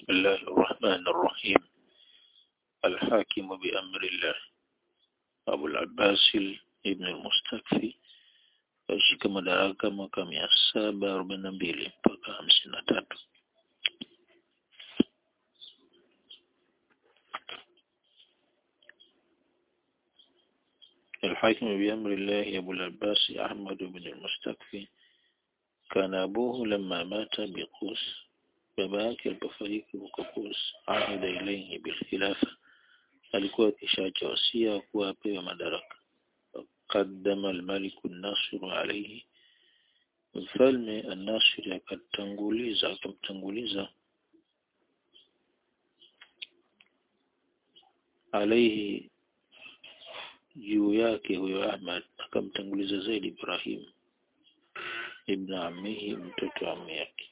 بسم الله الرحمن الرحيم الحاكم بأمر الله أبو العباس ابن المستكفي alishika madaraka mwaka mia saba arobaini na mbili mpaka hamsini na tatu الحاكم بأمر الله أبو العباس أحمد بن المستكفي كان أبوه لما مات بقوس baba yake alipofariki huko Kurs ahida ilayhi bilkhilafa alikuwa akishaacha wasia kuwa apewe madaraka qaddama almaliku an-nasir alayhi mfalme an-nasir akatanguliza akamtanguliza alayhi juu yake huyo Ahmad akamtanguliza zaidi Ibrahim ibn ammihi mtoto wa ammi yake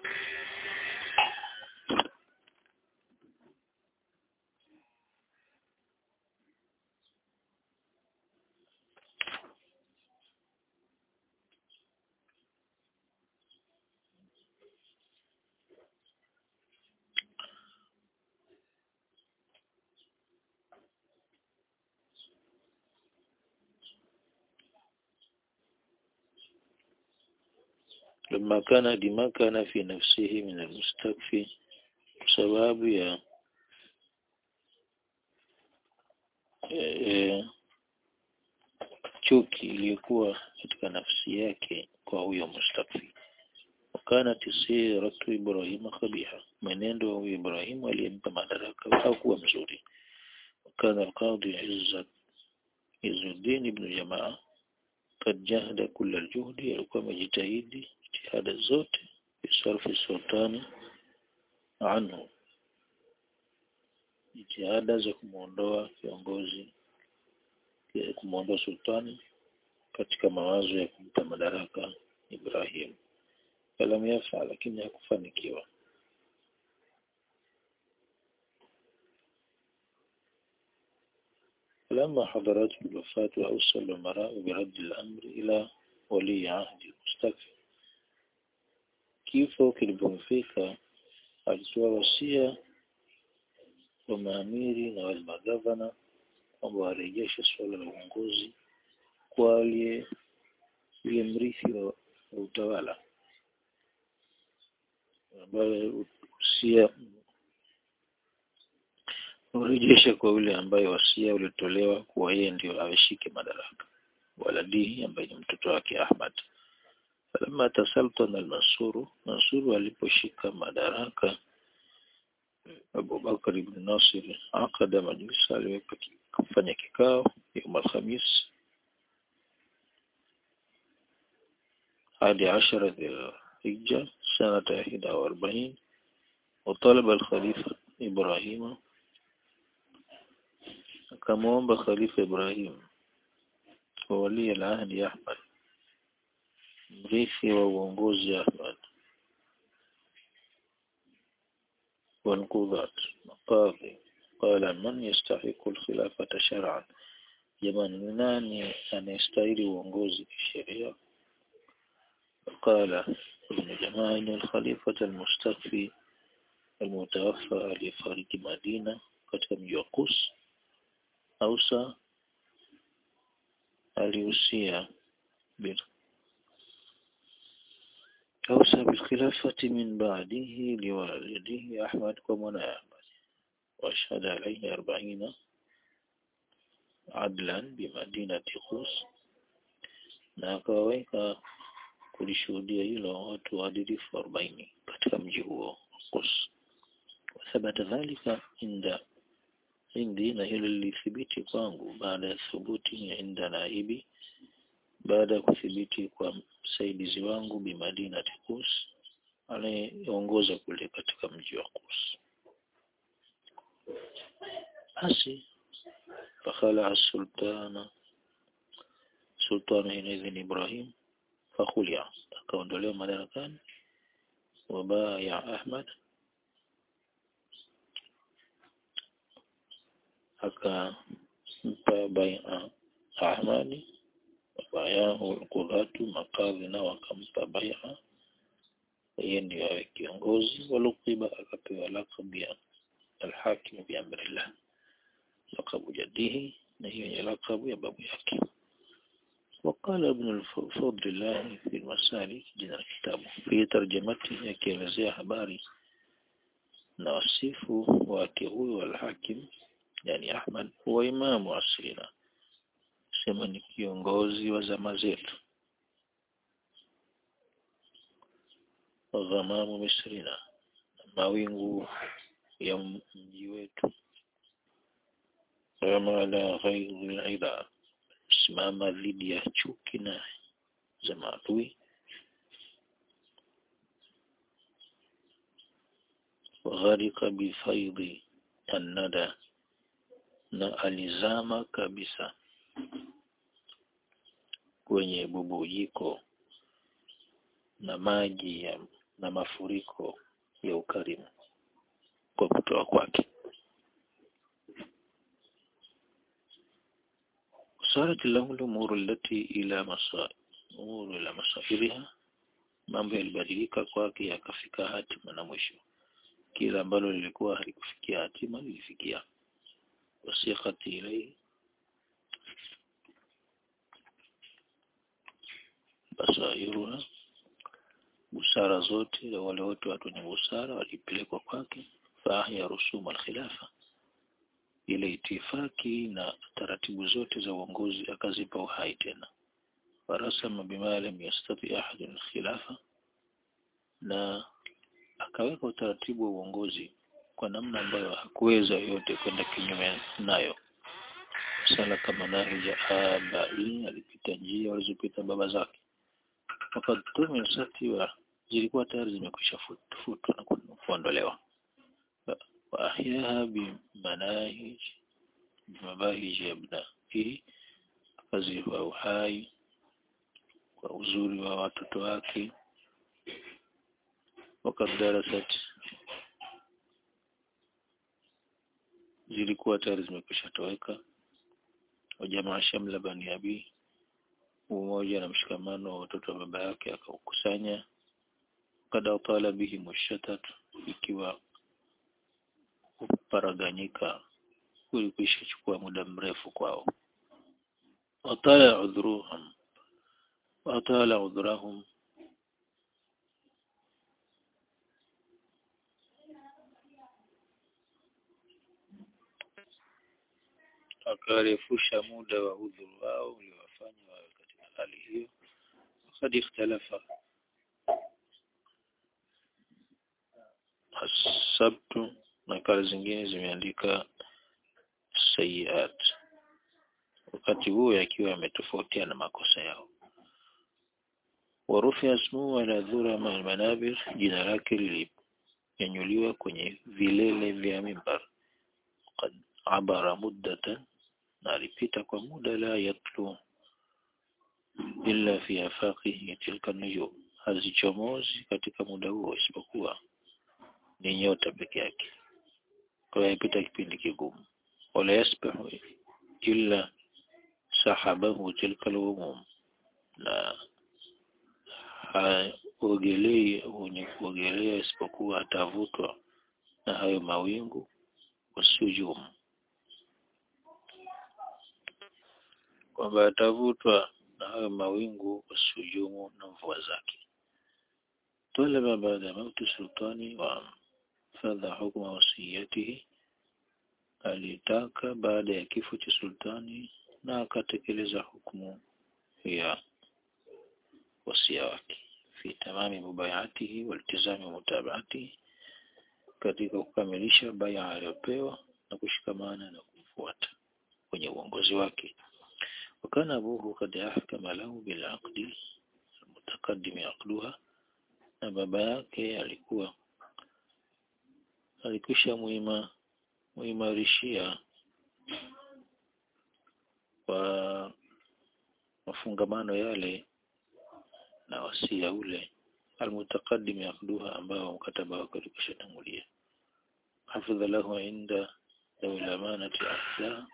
لما كان لما كان في نفسه من المستكفي sababu ya e, chuki iliyokuwa katika nafsi yake kwa huyo mustakfi wakana tisiratu Ibrahim kabiha mwenendo wa huyo Ibrahim aliyempa madaraka hakuwa mzuri wakana alqadhi Izzat Izzuddin ibn Jamaa قد جاهد كل الجهد alikuwa amejitahidi jitihada zote bisarfi sultani anhu jitihada za kumwondoa kiongozi kumwondoa sultani katika mawazo ya kumpa madaraka Ibrahim falam yafa lakini hakufanikiwa لما حضرته الوفاة وأوصى الأمراء برد الأمر إلى ولي عهد المستكفي kifo kilipomfika alitoa wasia wa maamiri na wale magavana kwamba warejeshe suala la uongozi kwa aliye yule mrithi wa utawala ambaye usia urejeshe kwa yule ambaye wasia ulitolewa kuwa yeye ndio aweshike madaraka waladihi ambaye ni mtoto wake Ahmad falamma tasaltana al-Mansur Mansur aliposhika madaraka Abu Bakar ibn Nasir akada majlisa aliweka kufanya kikao يوم الخميس hadi عشرة ذي الحجة سنة 41 وطلب الخليفة إبراهيم akamwomba khalifa Ibrahim wa wali al-ahdi Ahmad mrithi wa uongozi Ahmad والقضاة مقاضي قال من يستحق الخلافة شرعا jamani ni nani anayestahili uongozi kisheria قال ابن جماعة إن الخليفة المستخفي المتوفى aliyefariki Madina katika mji wa Qus Ausa alihusia bil أوصى بالخلافة من بعده لوالده أحمد ومنى أحمد وأشهد عليه أربعين عدلا بمدينة قوس na akawaweka kulishuhudia hilo watu waadilifu arobaini katika mji huo Qus. Wathabata dhalika inda indi na hilo lilithibiti kwangu baada ya thubuti inda naibi baada ya kuthibiti kwa msaidizi wangu bimadina Qus anayeongoza kule katika mji wa Qus. Basi fakhala sultana sultana inaidhin Ibrahim fakhulia akaondolewa madarakani wabaya Ahmad akampa bai'a Ahmadi bayahu alqudatu makadhi nao akampa bai'a yeye ndio awe kiongozi waluqiba akapewa lakabu ya alhakim biamrillah lakabu jadihi na hiyo ni lakabu ya babu yake وقال ابن الفضل الله في المسالك جنا الكتاب في ترجمته akielezea habari na wasifu wake huyo alhakim yani Ahmad huwa imamu asrina sema ni kiongozi wa zama zetu ghamamu misrina mawingu ya mji wetu kama la ghaidhi aidha simama dhidi ya chuki na za maadui gharika bifaidhi annada na alizama kabisa kwenye bubujiko na maji ya, na mafuriko ya ukarimu kwa kutoa kwake صارت له الأمور التي إلى مصائر أمور إلى مصائرها mambo yalibadilika kwake yakafika hatima na mwisho kila ambalo lilikuwa halikufikia hatima lilifikia wasiqati ilayhi basairuha busara zote wale wote watu wenye busara walipelekwa kwake faahya rusuma alkhilafa ile itifaki na taratibu zote za uongozi akazipa uhai tena warasama bima lam yastati ahadun khilafa na akaweka utaratibu wa uongozi kwa namna ambayo hakuweza yote kwenda kinyume nayo sala kama nahija abai alipita njia walizopita baba zake wakati tumesati wa zilikuwa tayari zimekwisha futwa na kuondolewa وأحياها بمناهج بمباهج أبنائه akazipa uhai kwa uzuri wa watoto wake wakati darasat zilikuwa tayari zimekwisha toweka wajamaa shamla bani abi umoja na mshikamano wa watoto wa baba yake akaukusanya kada utala bihi mushatat ikiwa kuparaganyika kulikwisha chukua muda mrefu kwao watala udhruhum watala udhrahum akarefusha muda wa udhuru wao uliowafanya wawe katika hali hiyo wakad ikhtalafa asabtu nakala zingine zimeandika sayiat wakati huo yakiwa yametofautiana makosa yao warufi asmu ala dhura manabir jina lake lilinyanyuliwa kwenye vilele vya mimbar qad abara muddatan na alipita kwa muda la yatlu illa fi afaqihi tilka nujum hazichomozi katika muda huo isipokuwa ni nyota peke yake kwa hiyo ipita kipindi kigumu wala yasbahu illa sahabahu tilka al na haogelei mwenye kuogelea isipokuwa atavutwa na hayo mawingu wasujum kwamba atavutwa na hayo mawingu wasujumu na mvua zake talaba baada mauti sultani wa fadha hukma wasiyatihi alitaka baada ya kifo cha sultani na akatekeleza hukumu ya wasia wake fi tamami mubayatihi waltizami mutabaatihi katika kukamilisha baya aliyopewa na kushikamana na kumfuata kwenye uongozi wake wakana abuhu kad ahkama lahu bilaqdi mutaqaddimi aqduha na baba yake alikuwa alikwisha muima muimarishia kwa mafungamano yale na wasia ule almutaqaddim yaqduha ambao mkataba wake ulikwisha tangulia hafidha lahu inda dawi amanati ahla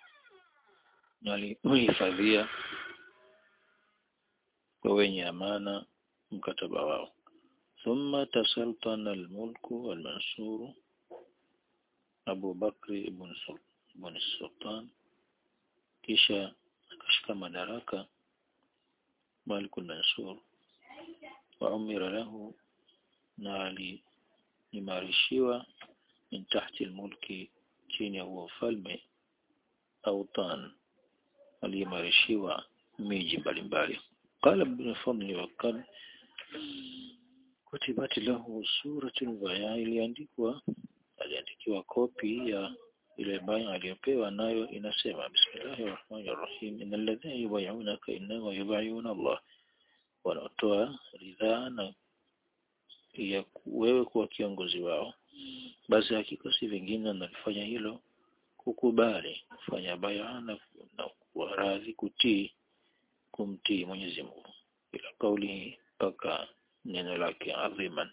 ثم تسلطن الملك والمنصور أبو بكر بن بن السلطان kisha akashika madaraka Malik al-Mansur wa umira lahu na aliimarishiwa min tahti al-mulki chini ya huo ufalme autan aliimarishiwa miji mbalimbali qala ibn fadl wa kad kutibat lahu suratul baya iliandikwa aliandikiwa kopi ya ile baya aliyopewa nayo inasema bismillahir rahmanir rahim innal ladhina yubay'unaka innama yubay'una Allah wanaotoa ridhaa na ya wewe kuwa kiongozi wao basi hakika si vingine wanalifanya hilo kukubali kufanya baya na, na kuwa radhi kutii kumtii Mwenyezi Mungu ila kauli mpaka neno lake adhiman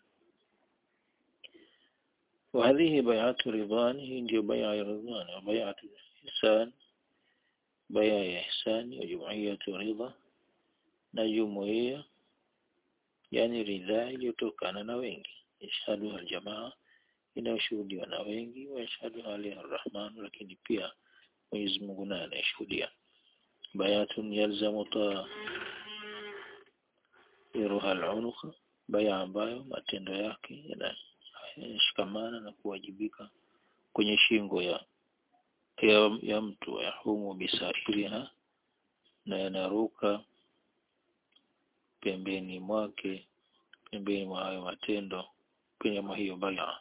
وهذه بيعة رضوان هي ndio بيعة رضوان وبيعة إحسان بيعة إحسان وجمعية رضا na jumuiya yani ridhaa iliyotokana na wengi ishhadu aljamaa inayoshuhudiwa na wengi wa ishhadu ali arrahman lakini pia Mwenyezi Mungu naye anayeshuhudia bayatun yalzamu ta'iruha al-unuqa baya ambayo matendo yake yanashikamana na kuwajibika kwenye shingo ya ya, ya mtu yahumu bisairiha na yanaruka pembeni mwake pembeni mwa hayo matendo kwenye mwa hiyo baya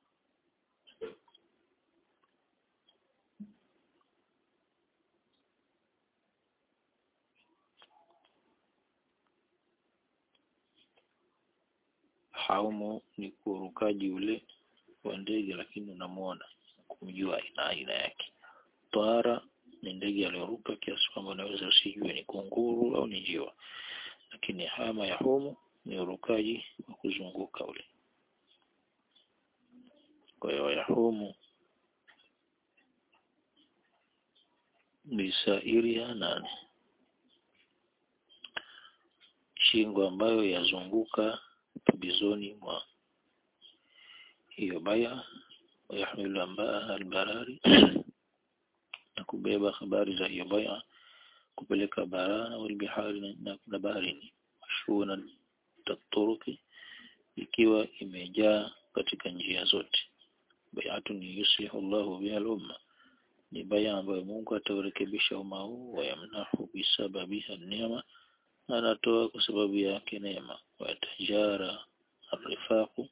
haumu ni kurukaji ule wa ndege lakini unamuona kumjua aina aina yake twara ni ndege aliyoruka kiasi kwamba unaweza usijue ni kunguru au ni njiwa lakini hama ya humu ni urukaji wa kuzunguka ule kwa hiyo yahumu bisairiha nane shingo ambayo yazunguka pembezoni mwa hiyo baya wayahmilu ambaa albarari na kubeba habari za hiyo baya kupeleka barana walbihari na, na baharini mashuna taturuki ikiwa imejaa katika njia zote bayatun yuslihu Allahu biha al-umma ni baya ambayo Mungu ataurekebisha umma huu wayamnahu bisababiha neema anatoa kwa sababu yake neema watajara arifaku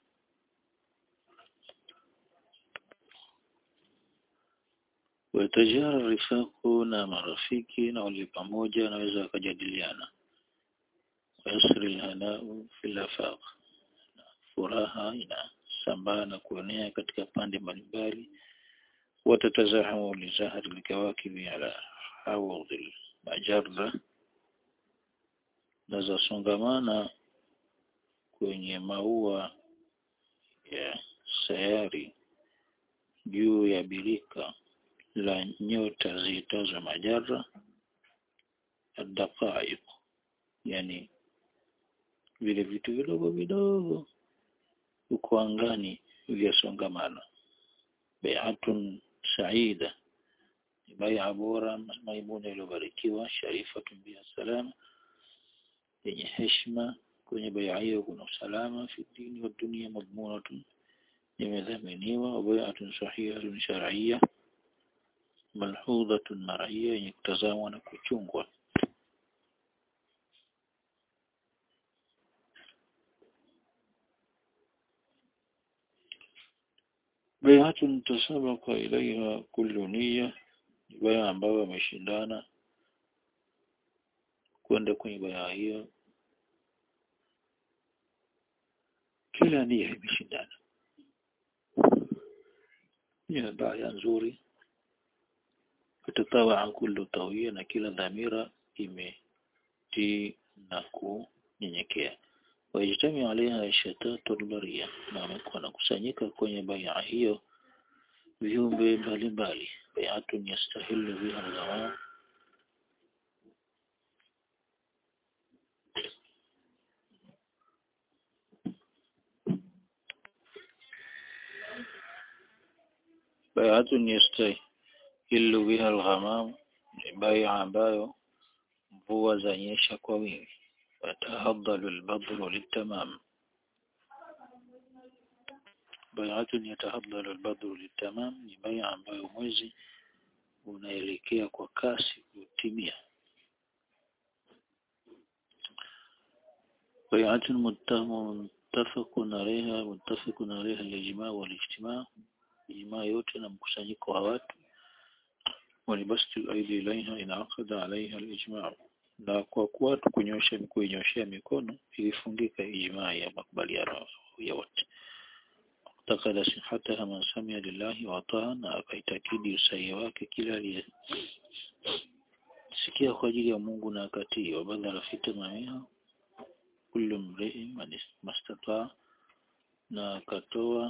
watajara rifaku na marafiki na walio pamoja wanaweza wakajadiliana wayasri lhanau fil afaq furaha inasambaa na kuenea katika pande mbalimbali watatazahamu lizahari likawakibi ala hawadhi majarra na zasongamana kwenye maua ya sayari juu ya birika la nyota ziitazo majara adaqaiq yani vile vitu vidogo vidogo uko angani vyasongamana bai'atun saida bai'a bora maimuna iliyobarikiwa sharifatun biha salama yenye heshima kwenye bai'a hiyo kuna usalama fi dini wa dunia madmunatun imedhaminiwa bai'atun sahihatun shar'iyya malhudhatun mar'iyya yenye kutazamwa na kuchungwa bai'atun tasabaqa ilaiha kullu niyya bai'a ambayo wameshindana kwenda kwenye bai'a hiyo kila nia imeshindana ni bai'a nzuri kutatawa kullu tawia na kila dhamira imetii na kunyenyekea wajitami alaiha shatatu albaria na wamekuwa nakusanyika kwenye bai'a hiyo viumbe mbalimbali bai'atun yastahilu biha al bai'atun yastahillu biha al-ghamam ni bai'a ambayo mvua zanyesha kwa wingi yatahaddalu al-badru litamam bai'atun yatahaddalu al-badru litamam ni bai'a ambayo mwezi unaelekea kwa kasi kutimia بيعة متفق عليها متفق عليها الإجماع والاجتماع إجماع yote na mkusanyiko wa watu walibasti aidi ilaiha inaqada alaiha alijma na kwa kuwa tukunyosha kuinyoshea mikono ilifungika ijmaa ya makubaliano ya wote takada sihataha man samia lillahi wa taa na akaitakidi usahihi wake kila aliyesikia kwa ajili ya Mungu na akatii wa badala fitamamiha kullu mri'in mastataa na akatoa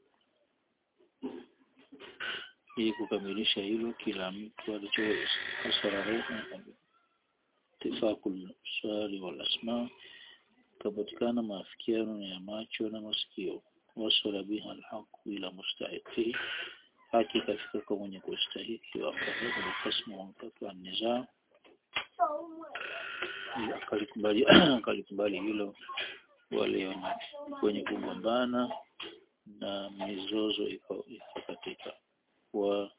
ili kukamilisha hilo kila mtu alichoweza hasara reha tifakul swali wal asma kapatikana maafikiano ya macho na masikio wasala biha alhaq ila mustahiqi haki kafika kwa mwenye kustahiki wa kadhaa kasmu wakati nizaa akalikubali akalikubali hilo wale wenye kugombana na mizozo iko katika wa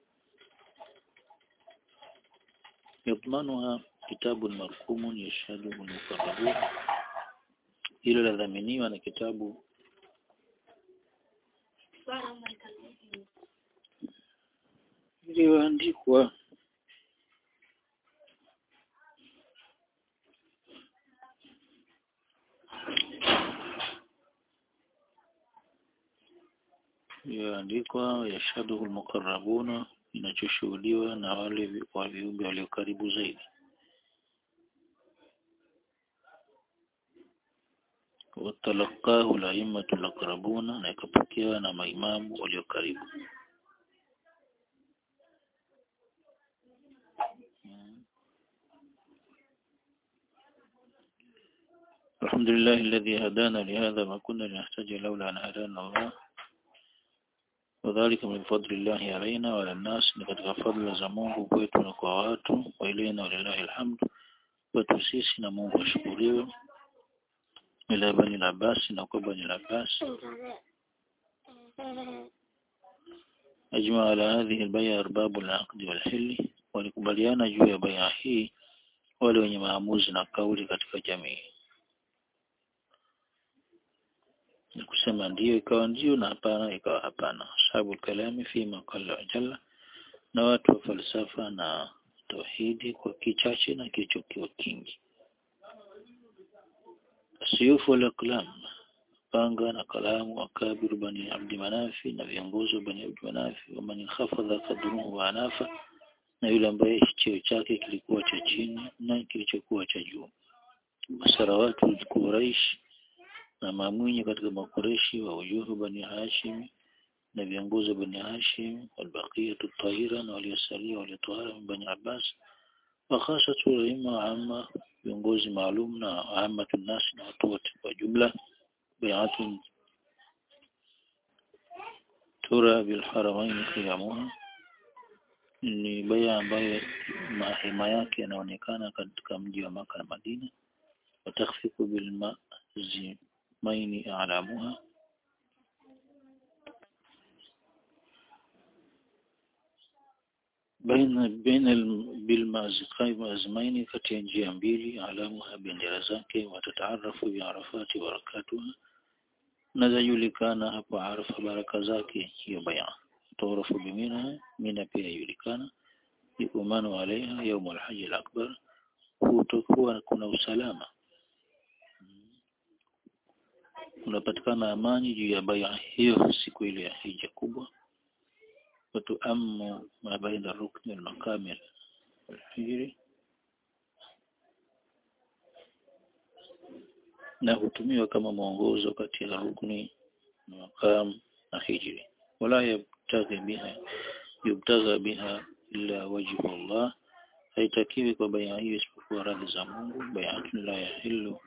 yadmanuha kitabu markumun yashhadu al-muqarrabun hilo ladhaminiwa na kitabu iliyoandikwa iliyoandikwa yashhaduhu almuqarrabuna inachoshuhudiwa na wale wa viumbe walio karibu zaidi watalaqahu laimatu laqrabuna na ikapokewa na maimamu walio karibu الحمد لله الذي هدانا لهذا ما كنا لنحتاج لولا أن هدانا الله وذلك من فضل الله علينا وعلى الناس لقد فضل زمونه kwetu na kwa watu wa ilaina walillahi alhamd kwetu sisi na Mungu ashukuriwe ila bani labasi na kwa bani labasi أجمع على هذه البيع أرباب العقد والحل walikubaliana juu ya bai'a hii wale wenye maamuzi na kauli katika jamii ni kusema ndio ikawa ndio na hapana ikawa hapana sababu kalami fi maqalla jalla na watu wa falsafa na tauhidi kwa kichache na kichokiwa kingi siyufu wal aqlam panga na kalamu wa kabiru bani abdi manafi na viongozi wa bani abdi manafi wa man khafadha qadruhu wa anafa na yule ambaye cheo chake kilikuwa cha chini na kilichokuwa cha juu masarawatu quraish na mamwinyi katika makureshi wa ujuhu bani hashim na viongozi bani hashim walbaqiyatu tahira na waliosalia waliotohara bani abbas wa khasatu ulama amma viongozi maalum na ammatu nasi na watu wote kwa jumla bai'atun tura bil haramain qiyamuha ni baya ambayo mahema yake yanaonekana katika mji wa maka na Madina watakhfiku bil maini a'lamuha baina baina bilmaziqai mazmaini kati ya njia mbili alamuha bendera zake watataarafu bi arafati barakatuha na zajulikana hapo arafa baraka zake hiyo baya tuarafu bimina mina pia yulikana yukumanu alaiha يوم الحج الأكبر kutokuwa kuna usalama unapatikana amani juu ya baya hiyo siku ile ya hija kubwa وتؤم ما بين الركن والمقام الحجري na hutumiwa kama mwongozo kati ya rukni na maqam na hijri wala yabtaghi biha yubtagha biha illa wajhu Allah haitakiwi kwa baya hiyo isipokuwa radhi za Mungu bayatun la yahillu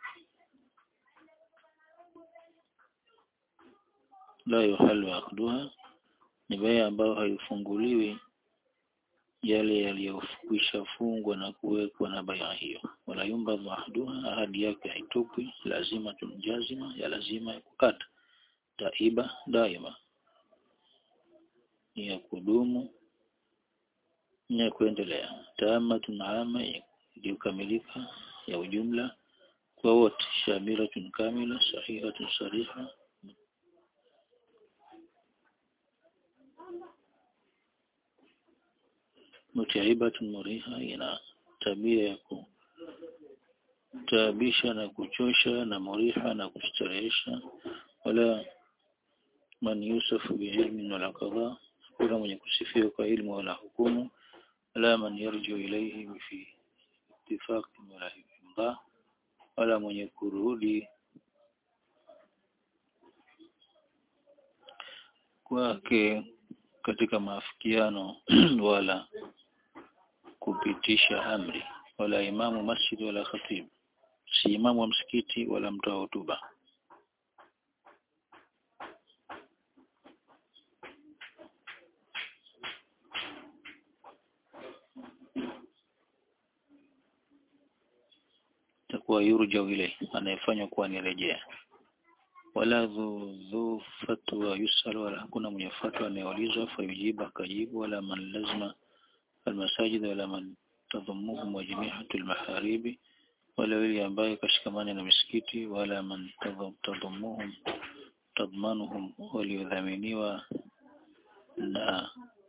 la yuhallu aqduha ni baya ambayo haifunguliwi yale yaliyokwisha fungwa na kuwekwa na baya hiyo wala yumbadhu ahduha ahadi yake haitupwi lazima tunjazima ya lazima ya kukata taiba daima ni ya kudumu ni ya kuendelea taamatun ama iliyokamilika ya ujumla kwa wote shamilatun kamila sahihatun sariha mutaibatun muriha ina tabia ya kutaabisha na kuchosha na muriha na kustarehesha wala man yusafu biilmin wala qadha kuna mwenye kusifiwa kwa ilmu wala hukumu wala man yarju ilayhi fi ittifaq wala imda wala mwenye kurudi kwake katika maafikiano wala kupitisha amri wala imamu masjid wala khatib si imamu wa msikiti wala mtoa hotuba takuwa yurja ile anayefanywa kuwa ni rejea wala dhu dhu fatwa yusal wala hakuna mwenye fatwa anayeulizwa fayujibu akajibu wala man lazima almasajid wala man tadhumuhum wa jami'atu almaharibi wala yule ambaye kashikamana na misikiti wala man tadhumuhum tadmanuhum waliodhaminiwa na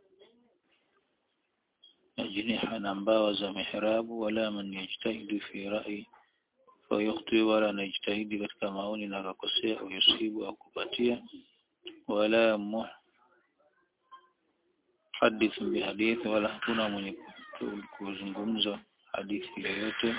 ajniha na mbawa za mihrabu wala man yajtahidu fi ra'i fayukhti wala anajitahidi katika maoni na akakosea au yusibu au kupatia wala muhadith bihadithi wala hakuna mwenye kuzungumza hadithi yoyote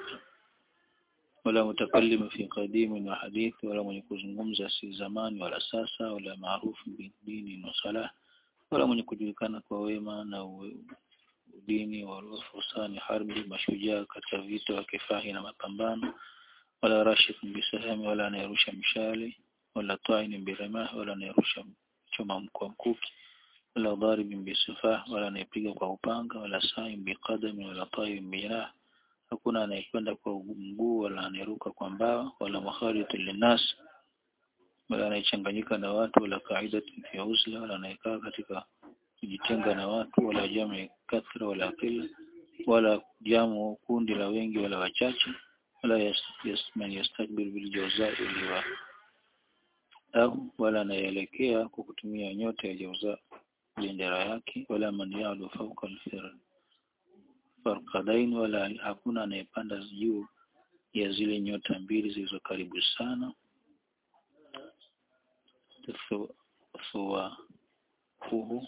wala mutakallim fi qadim wa hadithi wala mwenye kuzungumza si zamani wala sasa wala maarufu bidini na salah wala mwenye kujulikana kwa wema na udini wa fusani harbi mashujaa katika vita wa kifahi na mapambano wala rashid bisahami wala anayerusha mshale wala ta'in biramah wala anayerusha choma kwa mkuki wala dharib bisifah wala anayepiga kwa upanga wala sa'im biqadami wala ta'im birah hakuna anayekwenda kwa mguu wala anayeruka kwa mbawa wala mukhalitu linnas wala anayechanganyika na watu wala qaidatu fi uzla wala anayekaa katika kujitenga na watu wala jamu kathra wala qilla wala jamu kundi la wengi wala wachache wala yas, yas, man yastakbir bil jawza liwa au wala anaelekea kwa kutumia nyota ya jawza bendera yake wala man ya'lu fawqa al farqadain wala hakuna anayepanda juu ya zile nyota mbili zilizo karibu sana thuwa huhu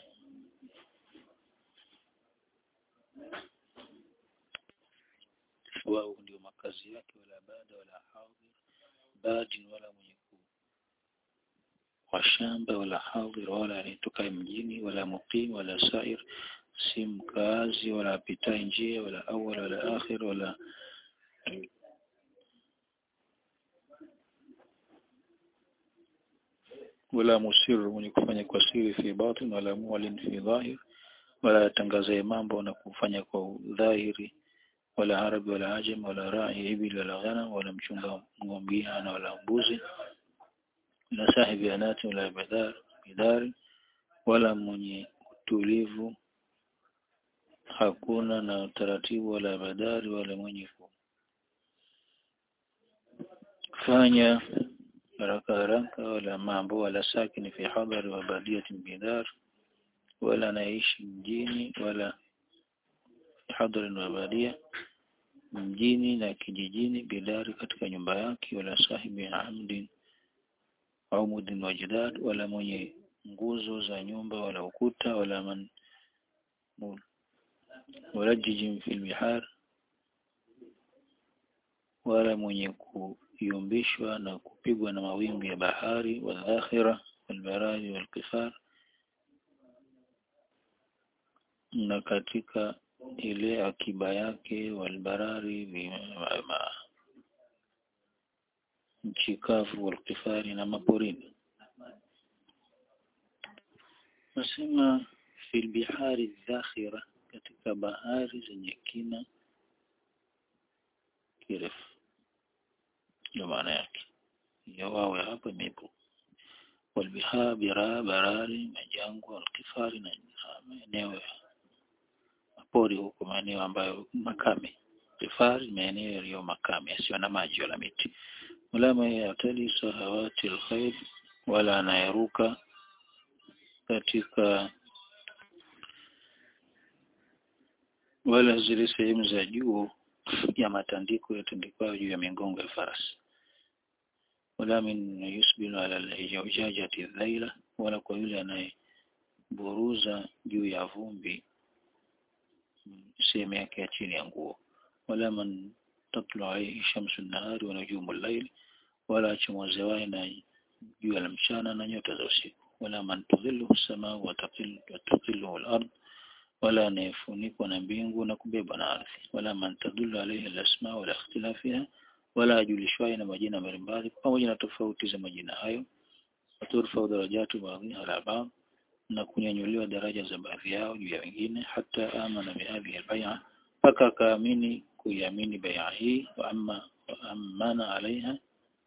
wao ndio makazi yake wala baada wala hadhir badin wala mwenye wa shamba wala hadhir wala anayetoka mjini wala muqim wala sair si mkazi wala apitai njia wala awal wala akhir wala wala musir mwenye kufanya kwa siri fi batin wala mualin fi dhahir wala atangazaye mambo na kufanya kwa dhahiri wala arabi wala ajam wala rai ibil wala ghanam wala mchunga ng'ombe wala mbuzi wala sahibi anati wala bidar bidari wala mwenye utulivu hakuna na utaratibu wala badari wala mwenye kufanya haraka haraka wala mambo wala sakini fi hadari wa badiyatin bidar wala anaishi mjini wala hadharin wa badia mjini na kijijini bidari katika nyumba yake wala sahibi amdin aumudin wa jidad wala mwenye nguzo za nyumba wala ukuta wala man mulajjijin fil bihar wala mwenye kuyumbishwa na kupigwa na mawimbi ya bahari wadhakhira walbarari walqifar na katika ile akiba yake walbarari nchi kavu walqifari na maporini nasema fil bihari dhakhira katika bahari zenye kina kirefu ndio maana yake hiyo wawe hapa imepo walbiha bira barari majangwa alkifari na maeneo ya mapori huko maeneo ambayo makame kifari maeneo yaliyo makame yasiyo na maji wala miti wala yatali sahawati alkhair wala anayeruka katika wala zile sehemu za juu ya matandiko yatandikwayo juu ya migongo ya farasi wala min yusbilu ala alhijajati dhaila wala kwa yule anayeburuza juu ya vumbi sehemu yake ya chini ya nguo wala man tatlu alayhi shamsu nahari wa nujumu al-layl wala achomozewaye na jua la mchana na nyota za usiku wala man tudhillu samaa wa taqillu al-ard wala anayefunikwa na mbingu na kubeba na ardhi wala man tadullu alayhi al-asma wala ikhtilafiha wala ajulishwaye na majina mbalimbali pamoja na tofauti za majina hayo waturfa darajatu baadhiha ala ba'd na kunyanyuliwa daraja za baadhi yao juu ya wengine hata amana bihadhihi al-bay'a mpaka akaamini kuiamini bai'a hii wa amma wa amana alaiha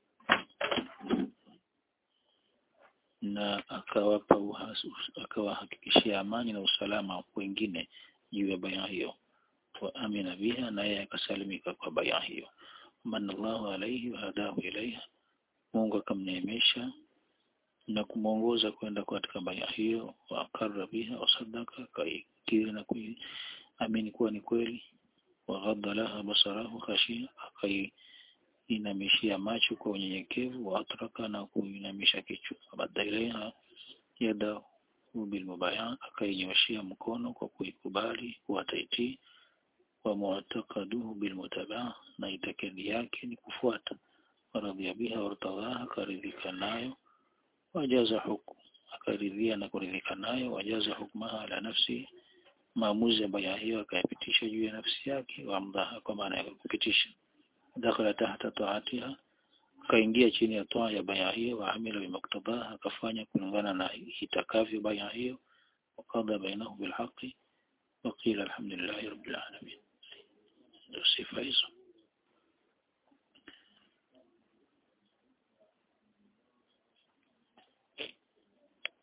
na akawapa akawahakikishia amani na usalama wengine juu ya bai'a hiyo wa amina biha naye akasalimika kwa bai'a hiyo manallahu alaihi wa hadahu ilaiha Mungu akamneemesha na kumwongoza kwenda katika baya hiyo wa akarra biha wa sadaka kaikiri na kuamini kuwa ni kweli wa ghadda laha basarahu khashia akaiinamishia macho kwa unyenyekevu wa atraka na kuinamisha kichwa baada ilaiha yada bil mubaya akainyoshia mkono kwa kuikubali kuwa taitii wa mu'taqaduhu bil mutabaa na itakadi yake ni kufuata waradhia biha wartadhaha akaridhika nayo wajaza hukum akaridhia na kuridhika nayo wajaza hukmaha ala nafsi maamuzi ya baya hiyo akayapitisha juu ya nafsi yake wamdhaha kwa maana ya kupitisha dakhala tahta taatiha akaingia chini ya toa ya baya hiyo wa amila bimaktabaha akafanya kulingana na itakavyo baya hiyo wakadha bainahu bilhaqi وقيل الحمد لله رب العالمين ndio sifa hizo